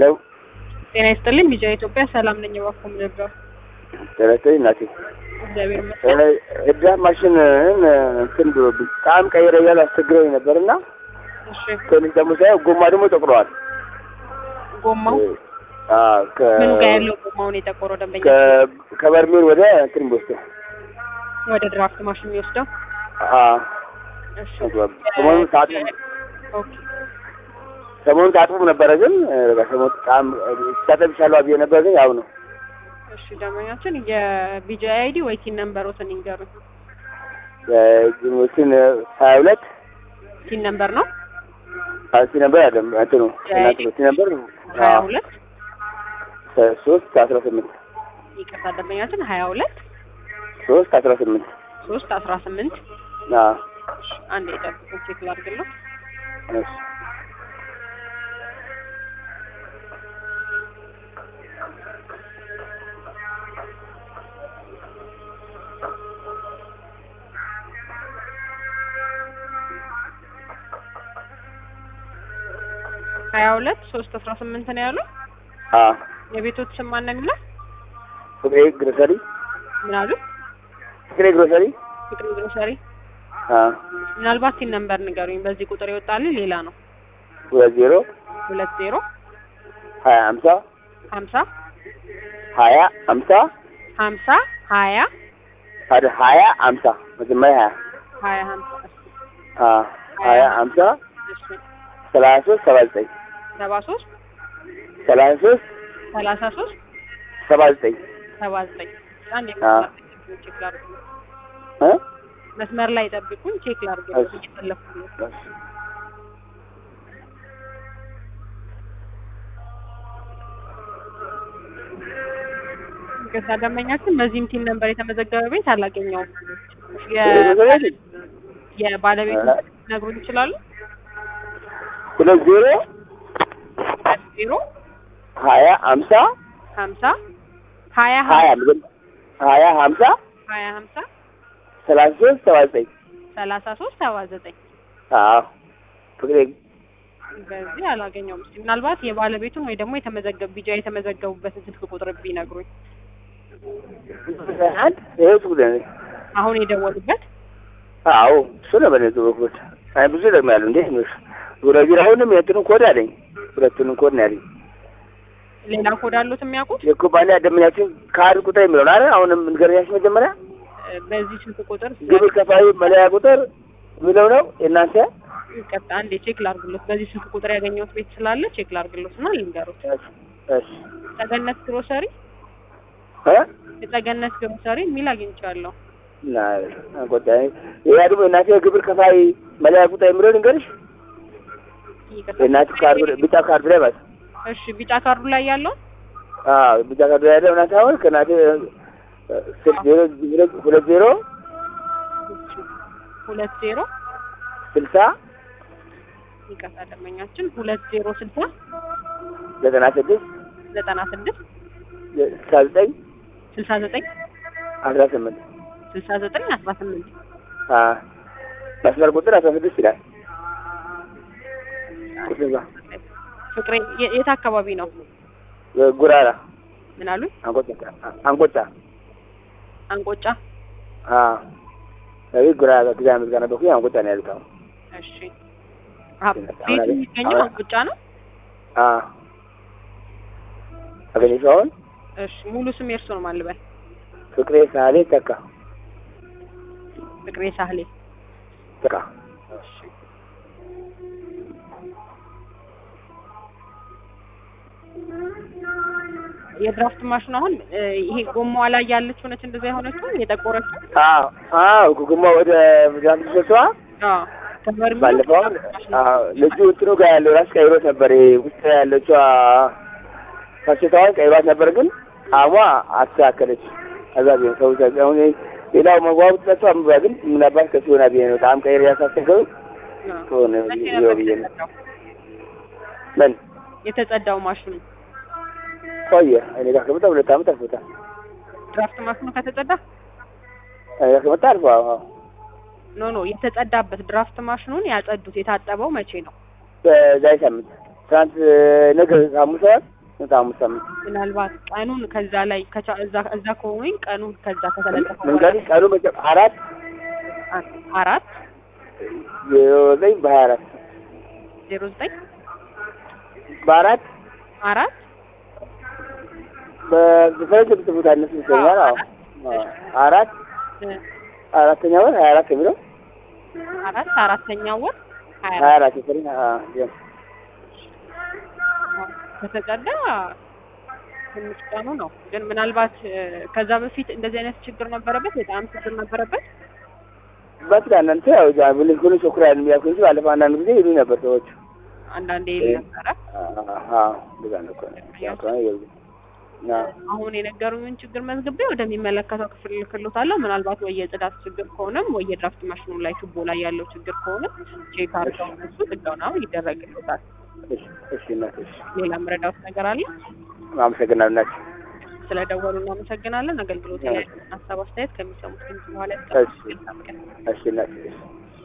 ሄሎ ጤና ይስጥልኝ ቢጃ ኢትዮጵያ ሰላም ነኝ። እባክዎ ምን ልርዳው? ተረተኝ እናቴ እግዚአብሔር ይመስገን። እዳ ማሽን እንትን ብሎብኝ ጣም ቀይረ እያሉ አስቸግረኝ ነበር እና እሺ ትንሽ ደግሞ ሳየው ጎማ ደግሞ ጠቁረዋል። ጎማው አዎ፣ ከ- ምኑ ጋር ያለው ጎማውን የጠቆረው ደንበኛ ከ- ከበርሜል ወደ እንትን የሚወስደው ወደ ድራፍት ማሽን የሚወስደው? አዎ፣ እሺ ሰሞኑን ታጥቦ ኦኬ ሰሞኑን ታጥቦ ነበረ ግን በቃ ሰሞኑን ጣም ታጠብ ይሻለዋል ብዬ ነበር ግን ያው ነው እሺ ደንበኛችን የቢጃ አይዲ ወይ ቲን ነምበሮትን ይንገሩኝ። ጅኖችን ሀያ ሁለት ቲን ነምበር ነው ሲ ነበር ያለም እንትኑ እናንተ ሲ ነበር ሀያ ሁለት ሶስት አስራ ስምንት ይቅርታ ደንበኛችን ሀያ ሁለት ሶስት አስራ ስምንት ሶስት አስራ ስምንት አዎ አንድ የጠብቁ ቼክ ላድርግለው። እሺ ሀያ ሁለት ሶስት አስራ ስምንት ነው ያለው። አዎ የቤቶት ስም ማን ነው የሚለው? ፍቅሬ ግሮሰሪ ምን አሉ? ፍቅሬ ግሮሰሪ ፍቅር ግሮሰሪ። አዎ ምናልባት ቲን ነምበር ንገሩኝ። በዚህ ቁጥር ይወጣልኝ ሌላ ነው። ሁለት ዜሮ ሁለት ዜሮ ሀያ ሀምሳ ሀምሳ ሀያ ሀምሳ ሀምሳ ሀያ አደ ሀያ ሀምሳ መጀመሪያ ሀያ ሀያ ሀምሳ አዎ ሀያ ሀምሳ እሺ ሰላሳ ሶስት ሰባ ዘጠኝ ሰባ ሶስት ሰላሳ ሶስት ሰላሳ ሶስት ሰባ ዘጠኝ ሰባ ዘጠኝ አንድ አዎ። ቼክ ላድርግ። እ መስመር ላይ ጠብቁኝ፣ ቼክ ላድርግ። እሺ። እየፈለኩ ነው። ገዛ ደንበኛችን በዚህም ቲም ነምበር የተመዘገበ ቤት አላገኘውም። የ- የባለቤቱ ነግሩኝ ይችላሉ? ሁለት ዜሮ ዜሮ ሀያ ሀምሳ ሀምሳ ሀያ ሀያ መጀመ- ሀያ ሀምሳ ሀያ ሀምሳ ሰላሳ ሶስት ሰባ ዘጠኝ ሰላሳ ሶስት ሰባ ዘጠኝ አዎ ፍቅሬ በዚህ አላገኘውም። እስኪ ምናልባት የባለቤቱን ወይ ደግሞ የተመዘገቡ ቢጃ የተመዘገቡበትን ስልክ ቁጥር ቢነግሩኝ። አንድ ይሄ ጉዳይ ነው። አሁን የደወሉበት አዎ እሱ ነው በኔ በኩል አይ ብዙ ደግሞ ያለው እንዴ ነው ዙረቢር አሁንም የእንትኑን ኮድ አለኝ ሁለቱንም ኮድ ነው ያለኝ ሌላ ኮድ አሉት የሚያውቁት? የኩባንያ ደንበኛችን ካርድ ቁጥር የሚለው ነው አይደል አሁንም ንገረኛች መጀመሪያ እ፣ በዚህ ስልክ ቁጥር ግብር ከፋዩ መለያ ቁጥር የሚለው ነው የእናንተ ቀጣ አንዴ ቼክ ላርግሎት። በዚህ ስልክ ቁጥር ያገኘሁት ቤት ስላለ ቼክ ላርግሎት እና ልንገሩት። እሺ እሺ ጸገነት ግሮሰሪ እ የጸገነት ግሮሰሪ የሚል አግኝቻለሁ። እና አንቆጣኝ ያ ደግሞ የእናንተ የግብር ከፋይ መለያ ቁጥር የሚለው ልንገርሽ ይቅርታ። የእናንተ ካርድ ቢጫ ካርድ ላይ ማለት እሺ ቢጫ ካርዱ ላይ ያለው አዎ ቢጫ ካርድ ላይ ያለው እናንተ አሁን ከእናንተ ስልክ ዜሮ ዜሮ ሁለት ዜሮ ሁለት ዜሮ ስልሳ ይቅርታ ደንበኛችን ሁለት ዜሮ ስልሳ ዘጠና ስድስት ዘጠና ስድስት ስልሳ ዘጠኝ ስልሳ ዘጠኝ አስራ ስምንት ስልሳ ዘጠኝ አስራ ስምንት አዎ መስመር ቁጥር አስራ ስድስት ይላል ቁጥር እዛ ፍቅሬ የ- የት አካባቢ ነው? ጉራራ ምን አሉኝ? አንቆጫ አንቆጫ አንቆጫ። አዎ ስለዚህ ጉራራ ጊዜ አመት ጋር ነበርኩኝ አንቆጫ ነው ያሉት አሁን እሺ አ- ቤቱ የሚገኘው አንቆጫ ነው። አዎ አገኘሽው አሁን እሺ ሙሉ ስም የእርሶ ነው ማልበል? ፍቅሬ ሳሌ ተካ ፍቅሬ ሳህሌ። ተካ እሺ የድራፍት ማሽኑ አሁን እ፣ ይሄ ጎማዋ ላይ ያለችው ነች እንደዛ የሆነችው የጠቆረችው? አዎ አዎ ጉማ ወደ ዛም ተሰጥቷ አዎ ከበርሜሉ ባለፈው አሁን አዎ ልጁ እንትኑ ጋር ያለው ራስ ቀይሮት ነበር ይሄ ውስጥ ያለችው ፈሽታዋን ቀይሯት ነበር ግን አሟ አስተካከለች ከዛ ቢሆን ሰው ዘ- አሁን ይሄ ሌላው መጓቡ ተሰጥቷ ምባ ግን ምናባት ከሱ ሆና ብዬ ነው በጣም ቀይር ያሳሰገው አዎ። ከሆነ መቼ ብዬ ነበር ብዬ ነው የተጸዳው? ምን የተጸዳው ማሽኑ ቆየ እኔ ጋር ከመጣ ሁለት ዓመት አልፎታል ድራፍት ማሽኑ ከተጸዳ እኔ ጋር ከመጣ አልፎ አዎ ኖ ኖ የተጸዳበት ድራፍት ማሽኑን ያጸዱት የታጠበው መቼ ነው? በዛሬ ሳምንት ትናንት ነገ ሐሙስ አይደል? ስንት ሐሙስ ሳምንት ምናልባት ቀኑን ከዛ ላይ ከቻ እዛ እዛ ከሆኑኝ ቀኑን ከዛ ከተለጠፈ መንገድ ቀኑ መቼ- አራት አራት ዜሮ ዘጠኝ በሀያ አራት ዜሮ ዘጠኝ በአራት አራት በፈረንጅ ብትቡት አነሱ ይገኛል። አዎ አዎ። አራት እ አራተኛ ወር ሀያ አራት የሚለው አራት አራተኛው ወር ሀያ ሀያ አራት አራት የፈረንጅ አዎ ያ ከተቀዳ ትንሽ ቀኑ ነው። ግን ምናልባት እ ከዛ በፊት እንደዚህ አይነት ችግር ነበረበት፣ በጣም ችግር ነበረበት። በትላንት ያው ዛ ብልህ ሁሉ ሾክራ ያልን ያልኩ እንጂ ባለፈው አንዳንድ ጊዜ ይሉኝ ነበር ሰዎች። አንዳንዴ ይል ነበረ። አዎ እንደዛ ነው እኮ ያው ከሆነ ይኸውልህ። አዎ አሁን የነገሩኝን ችግር መዝግቤ ወደሚመለከተው ክፍል ልክሎታለሁ። ምናልባት ወይ የጽዳት ችግር ከሆነም ወይ የድራፍት ማሽኑ ላይ ቱቦ ላይ ያለው ችግር ከሆነ ቼክ አድርገው እነሱ ጥገናው ይደረግልታል። እሺ እሺ እናት እሺ ሌላ ምረዳውት ነገር አለ? አመሰግናለሁ እናት ስለደወሉ እናመሰግናለን። አገልግሎት ላይ ሀሳብ አስተያየት ከሚሰሙት ድምጽ በኋላ እሺ እሺ እናት እሺ